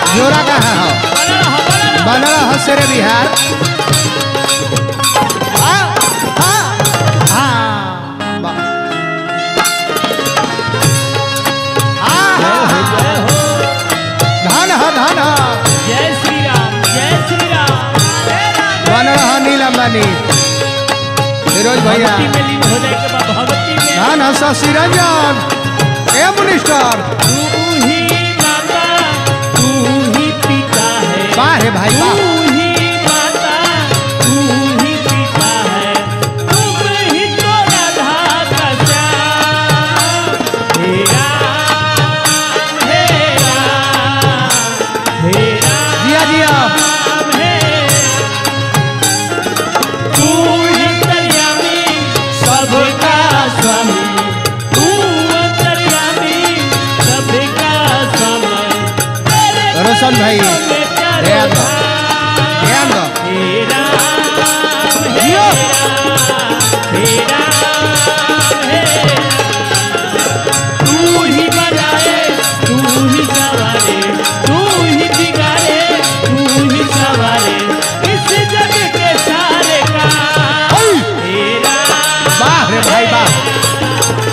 जोरा कहाँ हो बनल हो शेरे बिहार हाँ, हाँ, हाँ, बा- हाँ, हाँ, हाँ, धन हो धन हो जय श्री राम जय श्री राम बनल हो नीलमणि फिरोज भैया भक्ति में लीन हो जाए के बाद भगवती में धन हो शशि रंजन ए मिनिस्टर तू ही माता तू ही पिता है वाह रे भाई तू वाह ही माता तू ही पिता है तुम ही तो राधा का श्याम हे राम हे राम हे राम जिया जिया है तू अंतर्यामी सबका स्वामी तू अंतर्यामी सबका स्वामी तेरे रोशन भाई, चरणों में चारों ध्यान दो, धाम। ध्यान दो। हे राम हे जियो। राम हे राम हे राम। तू ही बनाए तू ही सवारे तू ही बिगाड़े तू ही सवारे इस जग के सारे काम ओय! हे राम वाह रे भाई वाह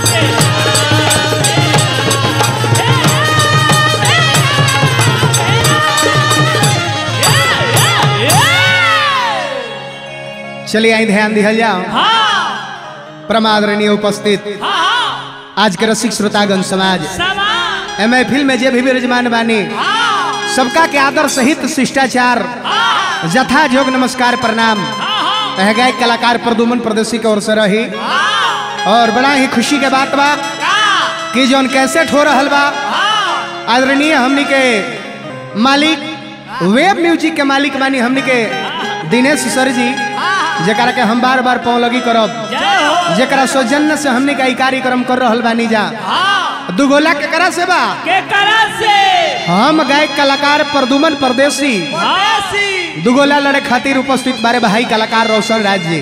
चलिए आई ध्यान दिहल जाओ हाँ प्रमादरणीय उपस्थित हाँ आज के रसिक श्रोतागण समाज समान ए महफिल में जे भी विराजमान बानी हाँ सबका के आदर सहित शिष्टाचार हाँ जथा जोग नमस्कार प्रणाम हाँ रह गए कलाकार प्रदुमन प्रदेशी की ओर से रही हाँ और बड़ा ही खुशी के बात बा कि जौन कैसेट हो रहल बा आदरणीय हमनी के मालिक वेब म्यूजिक के मालिक बानी हमनी के दिनेश सर जी जरा के हम बार बार पाँव लगी करब जय हो जरा सौजन्य से हमनी का ई कार्यक्रम कर रहल बानी जा हाँ दुगोला के करा से बा के करा से हम गायक कलाकार प्रदुमन परदेसी हाँ दुगोला लड़े खातिर उपस्थित बारे भाई कलाकार रोशन राज जी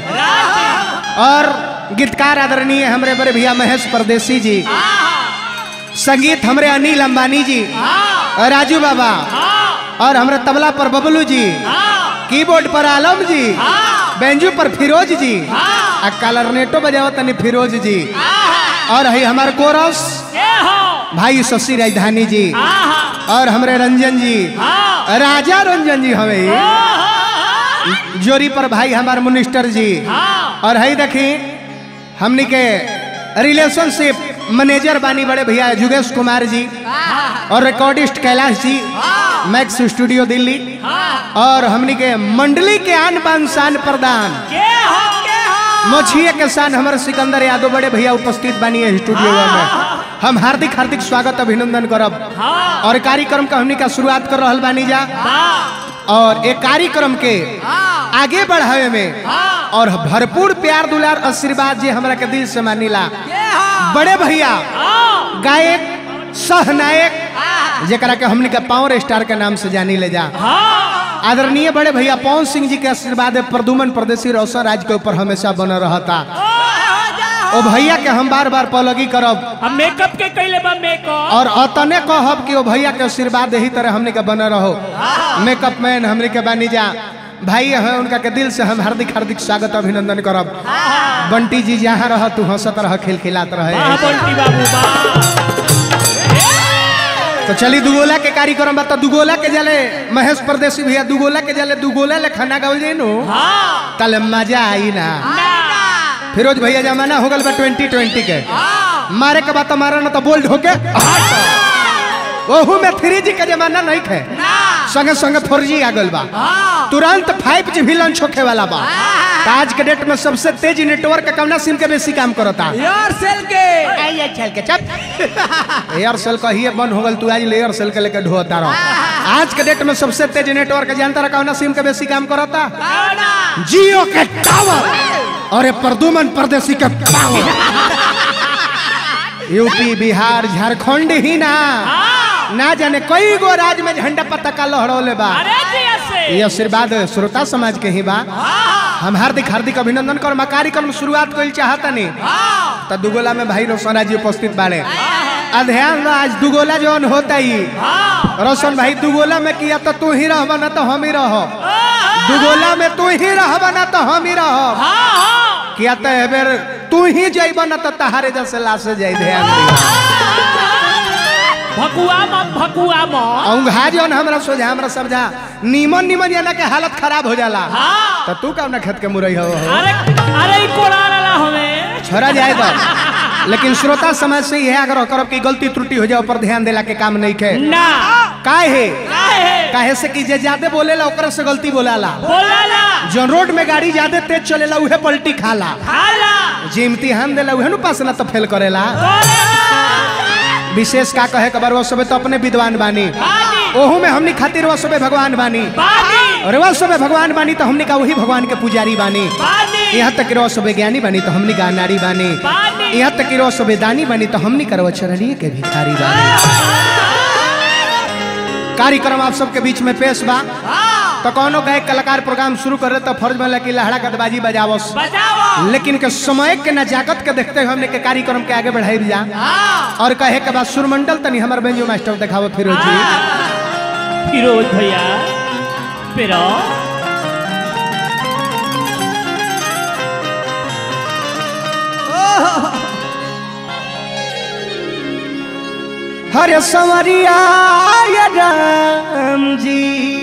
और गीतकार आदरणीय हमरे बड़े भैया महेश परदेसी जी संगीत हमरे अनिल अंबानी जी और राजू बाबा और हमरे तबला पर बबलू जी कीबोर्ड पर आलम जी बेंजू पर फिरोज जी आ कलरनेटो बजाओ तनी फिरोज जी और है हमार कोरस भाई शशि राजधानी जी और हमरे रंजन जी राजा रंजन जी हमें जोरी पर भाई हमार मिनिस्टर जी और है देखी हमनी के रिलेशनशिप मैनेजर बानी बड़े भैया जुगेश कुमार जी और रिकॉर्डिस्ट कैलाश जी मैक्स स्टूडियो दिल्ली और हमनी के मंडली के आन बान शान प्रदान मछिए के शान हमारे सिकंदर यादव बड़े भैया उपस्थित बानी है स्टूडियो में हम हार्दिक हार्दिक स्वागत अभिनंदन करब और कार्यक्रम का हमनी का शुरुआत कर रहल बानी जा और एक कार्यक्रम के आगे बढ़ावे में और भरपूर प्यार दुलार आशीर्वाद जे हमरा के दिल से मानिला बड़े भैया गायक सह नायक जरा के हमनी के पावर स्टार के नाम से जानी ले जा आदरणीय बड़े भैया पवन सिंह जी के आशीर्वाद है प्रदुमन प्रदेशी रोशन राज के ऊपर हमेशा बना रहता ओ भैया के हम बार बार पलगी करब हम मेकअप के कैले बा मेकअप और अतने कहब कि ओ भैया के आशीर्वाद यही तरह हमने के बना रहो मेकअप मैन हमने के बानी जा भाई है उनका के दिल से हम हार्दिक हार्दिक स्वागत अभिनंदन करब बंटी जी जहाँ रह तू हंसत रह खिलखिलात वाह रहे बंटी बाबू वाह तो चली दुगोला के कार्यक्रम बता दुगोला के जले महेश परदेसी भैया दुगोला के जले दुगोला ले खाना गावल जाई नु हाँ तले मजा आई ना फिरोज भैया जमाना हो गल बा ट्वेंटी ट्वेंटी के मारे के बाद तो मारा ना तो बोल्ड होके ओहू में थ्री जी के जमाना नहीं थे संगे संगे फोर जी आ गल बा तुरंत फाइव जी भी लॉन्च होखे वाला बा तो आज के डेट में सबसे तेज नेटवर्क कौना सिम के बेसी काम करता एयरसेल के एयरसेल के चप एयरसेल का ही बंद हो गल तू आज एयरसेल के लेके ढोता रहो आज के डेट में सबसे तेज नेटवर्क जानता रहा कौना सिम के बेसी काम करता जियो के टावर और ये प्रदुमन परदेसी के पावर यूपी बिहार झारखंड ही ना ना जाने कई गो राज्य में झंडा पताका लहरोले बा अरे जी ऐसे ये आशीर्वाद श्रोता समाज के ही बा हम हार्दिक हार्दिक अभिनंदन कर मा कार्यक्रम शुरुआत कइल चाहता नहीं तो दुगोला में भाई रोशना जी उपस्थित बाड़े आ ध्यान रहो, आज दुगोला जौन होता ही रोशन भाई दुगोला में किया तो तू ही रहबा ना तो हम ही रहो दुगोला में तू ही रहबा ना तो हम ही रहो हाँ हाँ किया तो एबेर तू ही जाइबा ना तो तहारे जैसे लाशे जाई ध्यान दी भकुआ मत भकुआ मत औंघा जौन हमरा सोझा हमरा समझा नीमन नीमन जाना के हालत खराब हो जाला हाँ तो तू काम ना खेत के मुरई हो हो। अरे अरे ई कोड़ा रला हमें छोड़ा जाए तो लेकिन श्रोता समाज से यह आग्रह करब कि गलती त्रुटि हो जाए पर ध्यान देला के काम नहीं खे ना काहे काहे काहे से कि जे ज्यादा बोलेला ओकरा से गलती बोलाला बोलाला जौन रोड में गाड़ी ज्यादा तेज चलेला उहे पलटी खाला हाला जे इम्तिहान देला उहे नु पास ना तो फेल करेला बोला विशेष का कहे कबर वो सबे तो अपने विद्वान बानी बानी ओहू में हमनी खातिर वो सबे भगवान बानी बानी और वह सबे भगवान बानी तो हमनी का वही भगवान के पुजारी बानी बानी यहाँ तक कि रो सबे ज्ञानी बानी तो हमनी का नारी बानी बानी यहाँ तक कि रो सबे दानी बानी तो हमनी करवा चरणीय के भिखारी बानी कार्यक्रम आप सबके बीच में पेश बा तो कौनो गायक कलाकार प्रोग्राम शुरू करे तो फर्ज में कि लहड़ा गदबाजी बजावस बजाओ लेकिन के समय के नजाकत के देखते हुए हमने के कार्यक्रम के आगे बढ़ाई जा और कहे के बाद सुरमंडल तनी हमर बेंजो मास्टर देखावो फिरोज जी फिरोज भैया पेरो हरे संवरिया ये राम जी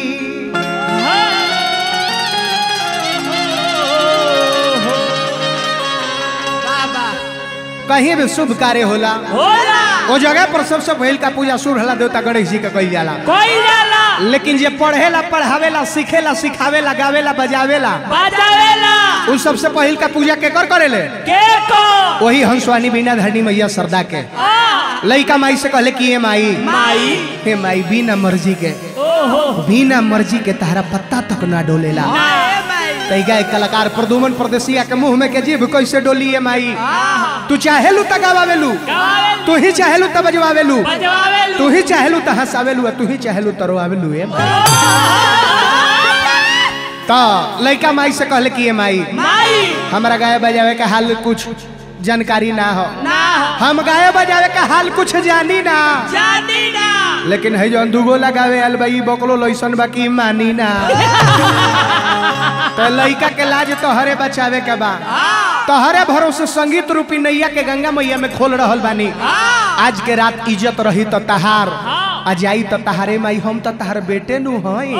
कहीं भी शुभ कार्य होला होला वो जगह पर सबसे पहिल का पूजा सूर्य हला देवता गणेश जी का कही जाला कोई जाला लेकिन जे पढ़ेला पढ़ावेला सीखेला सिखावेला गावेला बजावेला बजावेला उ सबसे पहिल का पूजा के कर करेले के को वही हंसवानी बीना धरनी मैया सरदा के आ लइका माई से कहले कि ए माई माई हे माई बिना मर्जी के ओहो बिना मर्जी के तहरा पत्ता तक ना डोलेला तैगा एक कलाकार प्रदुमन प्रदेशिया के मुंह में के जीभ कैसे डोली है माई तू चाहेलू त गावेलू गावेल तू ही चाहेलू त बजवावेलू बजवावेल तू ही चाहेलू त हंसावेलू तू ही चाहेलू त रोआवेलू ए त लइका माई से कहले कि ए माई माई हमरा गाय बजावे का हाल कुछ जानकारी ना हो ना हम गाय बजावे का हाल कुछ जानी ना जानी ना लेकिन है जौन दुगो लगावे आल बई बकलो लइसन बाकी मानी ना तो लइका के लाज तोहरे बचावे के बा तोहरे भरोसे संगीत रूपी नैया के गंगा मैया में खोल रहल बानी आज के रात इज्जत रही तो तहार आ जाई तो तहारे माई हम तो तहार बेटे नु हई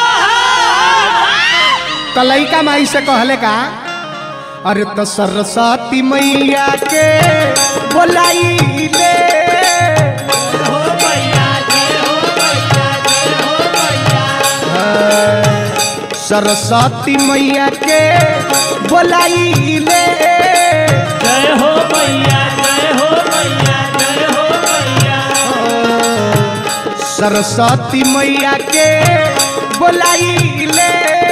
तो लइका माई से कहले का अरे तो सरस्वती मैया के बोलाई ले हो भैया जय हो भैया जय हो भैया सरस्वती मैया के बोलाई ले जय हो भैया जय हो भैया जय हो भैया सरस्वती मैया के बोलाई ले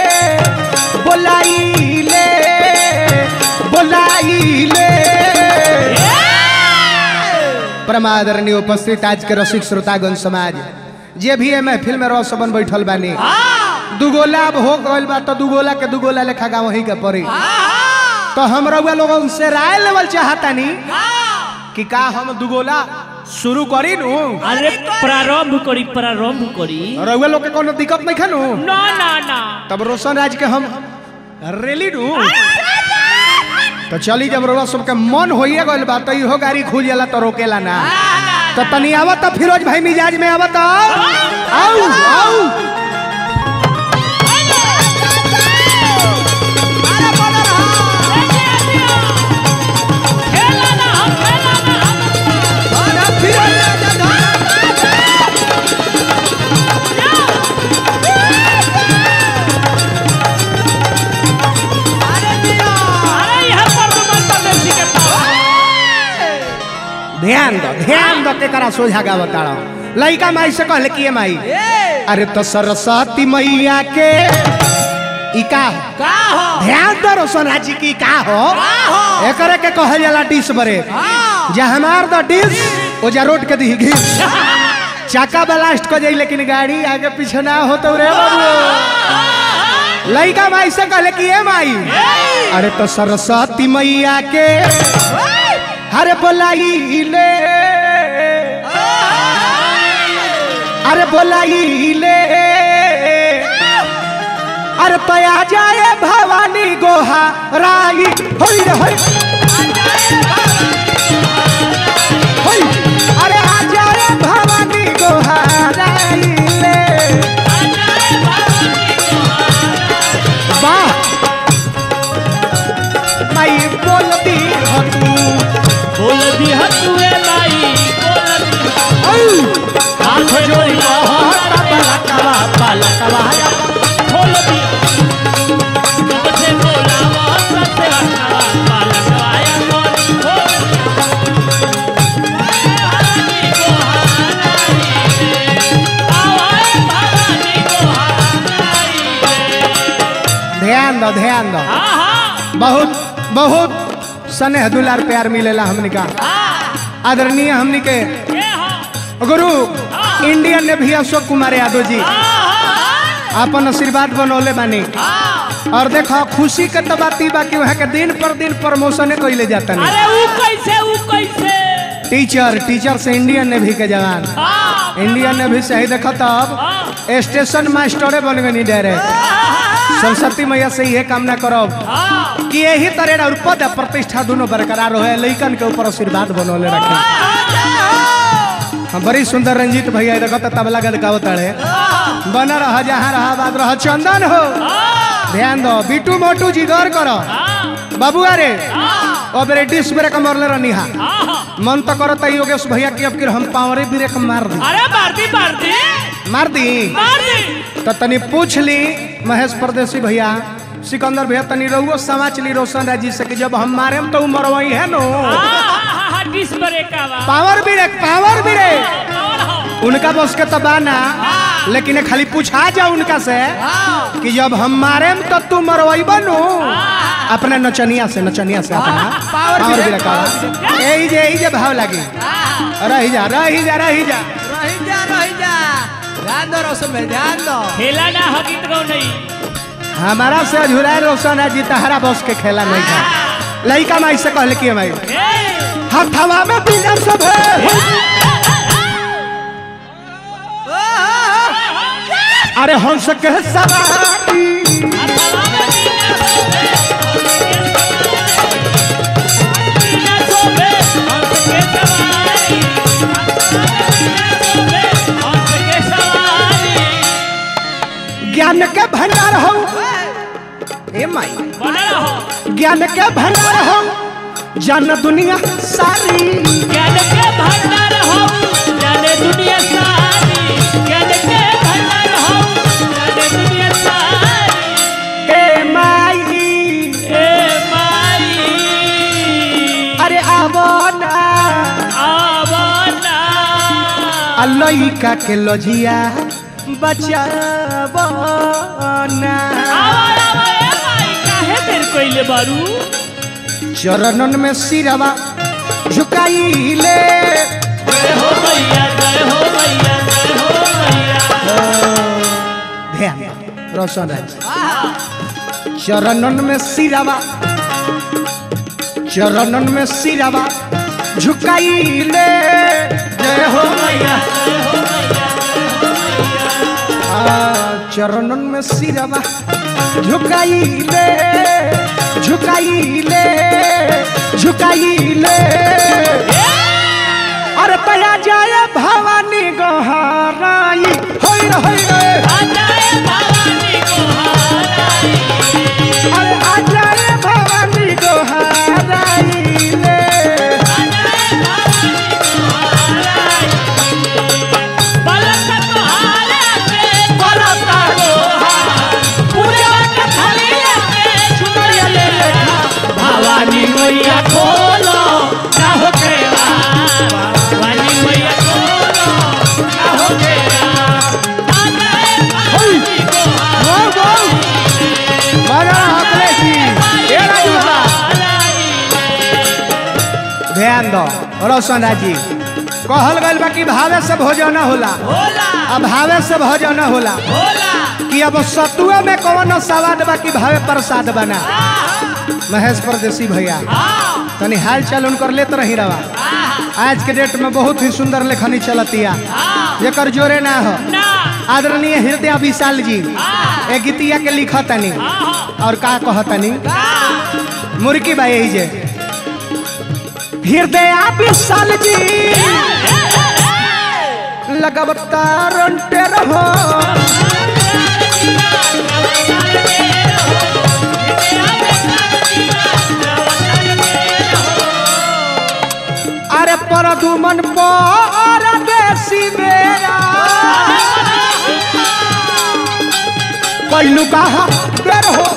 बोलाई ले बोलाई ले परमादरणीय उपस्थित आज के रसिक श्रोतागण समाज जे भी है महफिल में रह सबन बैठल बानी दुगोला अब हो गइल बा तो दुगोला के दुगोला लेखा गाँव वहीं के पड़ी तो हम रउआ लोगन से राय लेवल चाहतानी कि का हम दुगोला शुरू करी नु अरे प्रारंभ करी प्रारंभ करी रउआ लोग के कोनो दिक्कत नहीं खानू ना ना ना तब रोशन राज के हम रेली नु तो चली जब रउआ सबके मन होइए गइल बा तो इहो गाड़ी खुल जाला तो रोकेला ना तो तनी आवत तो फिरोज भाई मिजाज में आवत आओ आओ खेला ना हम खेला ना हम अरे यह परदुमन परदेसी के पास ध्यान दो ध्यान दो के करा सोझा गा बताड़ा लइका माई से कहले कि ए माई अरे तो सरस्वती मैया के ई का हो? का हो ध्यान दो रोशन राज जी की का हो एकरे के कहल जाला डिश बरे जे हमार द डिश ओ जा रोड के दी घिस चाका ब्लास्ट कर जाई लेकिन गाड़ी आगे पीछे ना हो तो रे बाबू लइका माई से कहले कि ए माई अरे तो सरस्वती मैया के अरे बोलाई ले अरे बोलाइले अरे तया जाए भवानी गोहा राई होई रे होई होई अरे आ जाए भवानी गोहा राईले वाह माई बोलती हतू बोल दी हतुए माई बोल दी हाथ जोड़ी पलकवा पलकवा खोल दी जब से बोलावा तब से हटवा पालकवाया कौन खोल भवानी को हाराई रे आवाए भवानी को हाराई रे ध्यान दो ध्यान दो हाँ हाँ बहुत बहुत स्नेह दुलार प्यार मिलेला हमनी का आदरणीय हमनी के ये हाँ गुरु इंडियन नेवी अशोक कुमार यादव जी आपन आशीर्वाद बनौले बानी और देखो खुशी के तो बात ई बा कि वहाँ के दिन पर दिन प्रमोशन कैले जाता नहीं अरे वो कैसे वो कैसे टीचर टीचर से इंडियन नेवी के जवान हाँ इंडियन नेवी से ही देखो तब स्टेशन मास्टरे बन गई डायरेक्ट सरस्वती मैया से यह कामना करब हाँ कि यही तरह और पद आ प्रतिष्ठा दोनों बरकरार रहे लइकन के ऊपर आशीर्वाद बनौले रखे हाँ, बड़ी सुंदर रंजीत भैया देखो तो तबला गदकावत अड़े बना रह जहाँ रहा बात रह चंदन हो ध्यान दो बिटू मोटू जी गौर करो बाबू अरे अब रे डिस ब्रेक मरले रहनी हा मन तो करो तई योगेश भैया की अब कि हम पावरे ब्रेक मार दी अरे मारती मारती मार दी मारती तो तनी पूछ ली महेश परदेसी भैया सिकंदर भैया तनी रहुओ समाज ली रोशन राजी से कि जब हम मारे तो मरवाई है नो डिस बरे का बा पावर ब्रेक पावर ब्रेक कौन हो उनका बस के तो बाना लेकिन ये खाली पूछा जा उनका से कि जब हम मारे तो तू मरवाई बनू अपना नचनिया से नचनिया से अपना पावर ब्रेक का यही जे यही जे भाव लगी रही जा रही जा रही जा रही जा रही जा ध्यान दो रोशन भाई ध्यान दो खेला ना हकीत गौ नहीं हमारा से अझुराए रोशन है जी तहरा बस के खेला नहीं था लड़का माई से कहले कि भाई ए, हथवा में बिना सब है अरे हंस के सवारी अथवा में बिना सोबे, हंस के सवारी। बिना सोबे, हंस के सवारी। ज्ञान के भंडार हो ए माई बना रहो ज्ञान के भंडार हो जान दुनिया सारी ज्ञान के भंडार हो जाने दुनिया सारी ज्ञान के भंडार हो जाने दुनिया सारी ए माई ए माई अरे आवो ना आवना लइका के लजिया बचावो ना आवा आवा ए माई काहे तेर कोइले बारू चरणन में सिरवा झुकाइले जय हो मैया जय हो मैया जय हो मैया ध्यान रोशन राज चरणन में सिरवा चरणन में सिरवा झुकाइले जय हो मैया आ, चरणन में सिरवा झुकाइले झुकाइले झुकाइले अरे तया जाए भवानी गहराई होई रे होई रे आजाए भवानी को हाराई अरे आ जाए भवानी गहराई ले आजाए भवानी को हाराई पलक तुम्हारे पे बरता लोहार पूजा का थालिया पे चुनरिया ले लेखा भवानी मैया खोलो ना हो केरा भवानी मैया खोलो ना हो केरा आजाए भवानी को बोल बोल बड़ा हकले जी ए राजू बाबा ध्यान दो रोशन राजी कहल गइल बा कि भावे से भोजन होला होला अब भावे से भोजन होला होला कि अब सतुए में कौन सवाद बा कि भावे प्रसाद बना महेश परदेसी भैया तनी हाल चाल उनकर लेत रही रवा आज के डेट में बहुत ही सुंदर लेखनी चलतिया जेकर जोरे ना हो ना आदरणीय हृदय विशाल जी ए गीतिया के लिखतनी और का कहतनी मुर्की बाई यही जे हृदय विशाल जी लगवतार रहो अरे परदुमन परदेसी मेरा कोइलू कहा बेर हो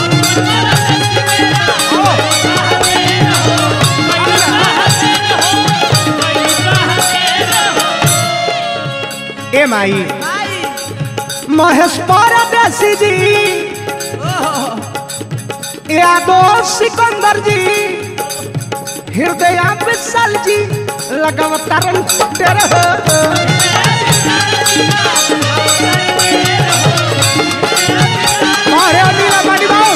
ए माई महेश परदेसी जी यादो सिकंदर जी हृदय विशाल जी लगवतारन तेरे हो अरे नीला पानी बाबू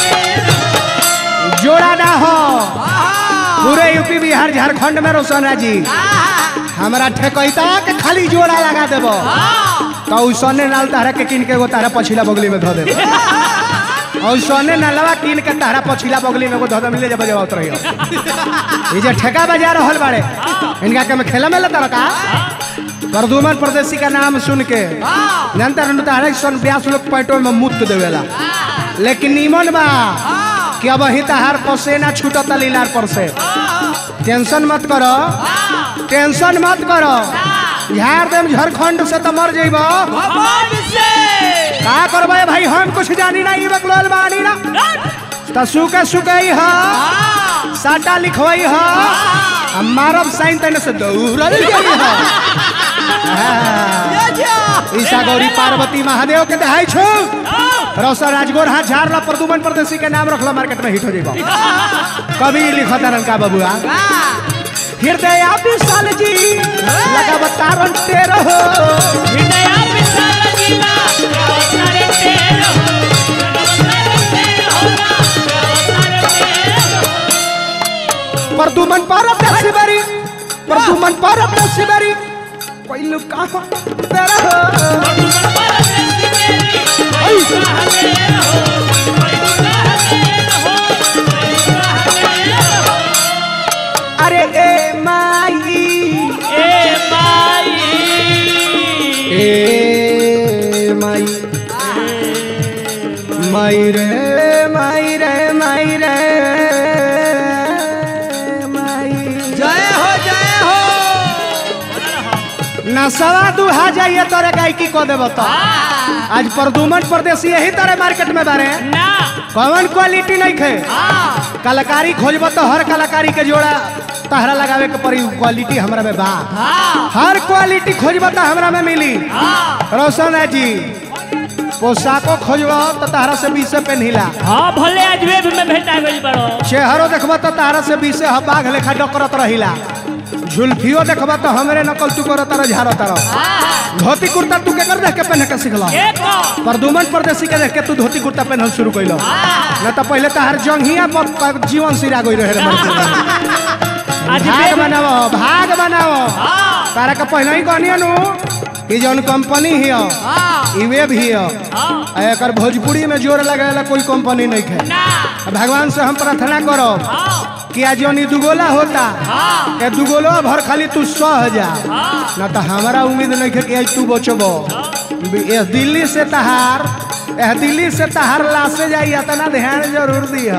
जोड़ा ना हो पूरे यूपी बिहार झारखंड में रोशन जी हमारा ठेकैता के खाली जोड़ा लगा देबो तो उसने नाल तारा के किन के एगो तारा पछिला बगली में धो देबो और सोने नलवा कीन के तारा पछिला बगली में एगो धो देबो ले जब जवाब रहियो ये जे ठेका बजा रहल बाड़े इनका के में खेला में लता का प्रदुमन प्रदेशी का नाम सुन के जानता रहनु तारा सन ब्यास लोग पैटो में मुक्त देवेला लेकिन नीमन बा कि अब ही तहार पसेना छूटता लीलार पर से टेंशन मत करो टेंशन मत करो झाड़ देम झारखंड से तो मर जइबो का करबे भाई हम कुछ जानी ना ई बकलोल बानी ना त सुके सुकई ह साटा लिखवई ह हम मारब साइन तने से दौड़ल गई ह ईशा गौरी पार्वती महादेव के दहाई छु रौसा राजगोर हाथ झाड़ ला प्रदुमन परदेसी के नाम रखला मार्केट में हिट हो जइबो कभी लिखता रंका बबुआ हृदय विशाल जी लगा बतारन तेरे हो प्रदुमन पारत शिवरी प्रदुमन पारत शिवरी कोई लोग कहा तेरा हो अरे ए माई ए माई माई रे माई रे माई रे माई जय हो जय हो नसवा दुहा जाइए तोरे गायकी को देबो तो आज प्रदुमन परदेसी यही तरह मार्केट में बारे कौन क्वालिटी नहीं खे कलाकारी खोजब तो हर कलाकारी के जोड़ा तहरा लगावे के पड़ी क्वालिटी हमरा में बा हर क्वालिटी खोजब तो हमरा में मिली रोशन है जी पोशाको खोजब तो तहरा से बीसे पेन्हिला हाँ भले आज वेब में भेटा गई बड़ो चेहरो देखब तो तहरा से बीसे ह बाघ लेखा डकरत रहिला झुल्फियो देखब तो हमरे नकल तू करत रह झारत रह धोती कुर्ता तू के कर देख के पहने के सिखला एक प्रदुमन परदेसी के देख के तू धोती कुर्ता पहनल शुरू कैलो न तो पहले तहार जंघिया पर पर जीवन सिरा गई रहे रे मर्द के। आज भाग वेब बनाओ भाग बनाओ तारा के पहले ही कहनी नु कि जौन कंपनी हियो ई वेब हियो आ एकर भोजपुरी में जोर लगाएला कोई कंपनी नहीं है ना भगवान से हम प्रार्थना करो कि आज जौन ई दुगोला होता के दुगोलो भर खाली तू सह जा न तो हमारा उम्मीद नहीं है कि आज तू बचबो ए दिल्ली से तहार ए दिल्ली से तहार लासे जाई इतना ध्यान जरूर दिह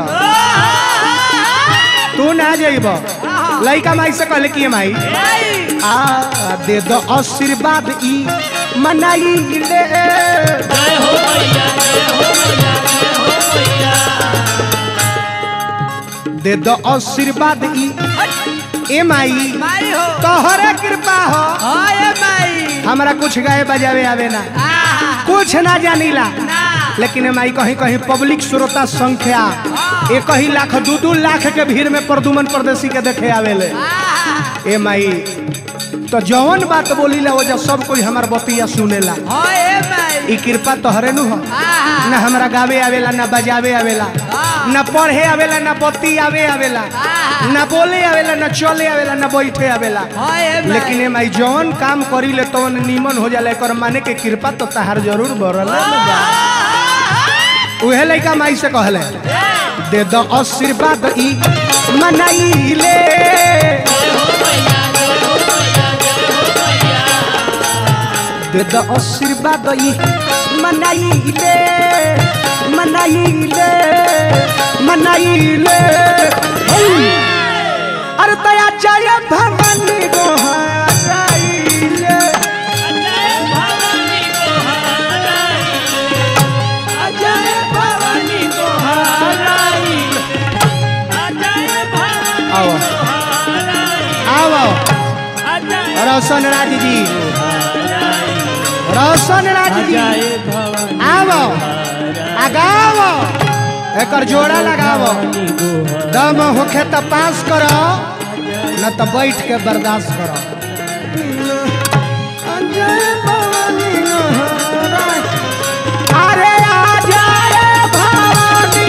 तू ना जाइब लइका माई से कहले कि माई आ दे दो आशीर्वाद ई मनाई ले जय हो मैया जय हो मैया जय हो मैया दे दो आशीर्वाद ई ए माई माई हो तोहरे कृपा हो हाँ ये माई हमरा कुछ गाए बजावे आवे ना आहा, कुछ ना जानीला ना लेकिन माई कहीं कहीं पब्लिक श्रोता संख्या एक ही लाख दू दू लाख के भीड़ में प्रदुमन परदेसी के देखे आवेले आहा, ए माई तो जवन बात बोलीला वो जब सब कोई हमार बतिया सुनेला हाँ ये माई ई कृपा तोहरे नु हो आहा, ना हमरा गावे आवेला ना बजावे आवेला हाँ, न पढ़े आवेला न बत्ती आवे आवेला न बोले आवेला न चले आवेला न बैठे आवेला हाय ए भाई। लेकिन ए माई जौन काम करी ले तौन नीमन हो जाला एकर माने के कृपा तो तहार जरूर बरल उहे लइका माई से कहले दे द आशीर्वाद ई मनाई ले दे द आशीर्वाद ई मनाई ले मनाई ले मनाई ले अरे तया जय भवानी गो जाई ले जय भवानी गो आओ आओ रोशन राज जी रोशन राज जी आओ आगाओ एकर जोड़ा लगाओ दम होखे त पास करो न त बैठ के बर्दाश्त करो अरे आ जाए भवानी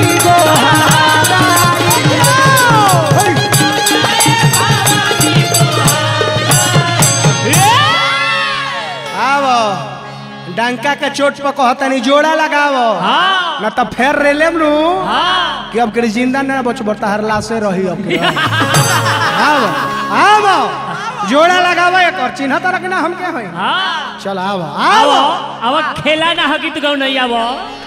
आवो डंका के चोट पर कहतनी जोड़ा लगावो न त फेर रेलेम नु कि अब के जिंदा न बचबो तहर लाशे रही अब के आवो आवो जोड़ा लगावो एक और चिन्ह तरह के ना हम के होई चल आवो आवो आवो अब खेला ना हो गीत गौ नहीं आवो